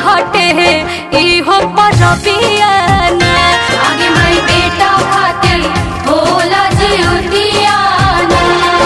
हटे इहो परबियाना आगे माई बेटा खातिर होला जिउतियाना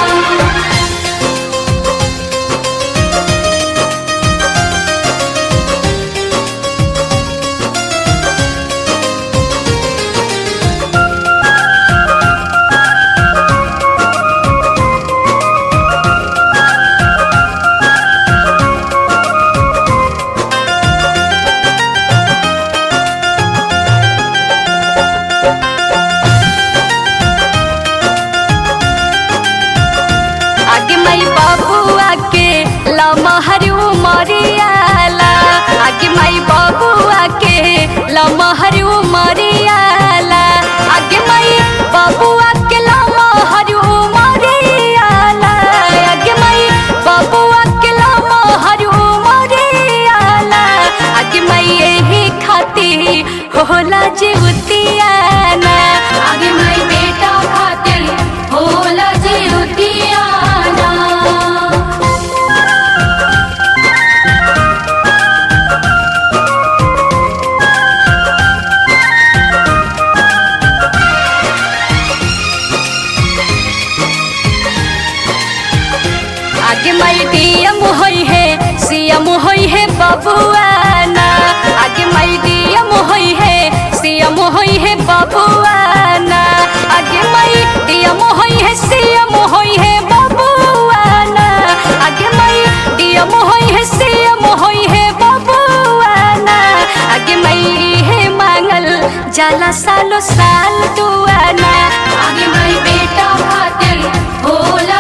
आगे माई बाबुआ के लमहर उमरियाला आगे माई बाबुआ के लमहर उमरियाला आगे माई बाबुआ के लमहर उमरियाला आगे माई बाबुआ के लमहर उमरियाला आगे माई एही खाती होला जीवतियाना आगे माई बेटा खातिर होला जिउतियाना आगे माई डीएम होई है सीएम होई है बबुआना आगे माई डीएम होई है सीएम होई है बबुआना आगे माई डीएम होई है सीएम होई है बबुआना आगे माई डीएम होई है सीएम होई है बबुआना आगे माई है मांगल जाला सालो साल दुआना आगे माई बेटा खातिर होला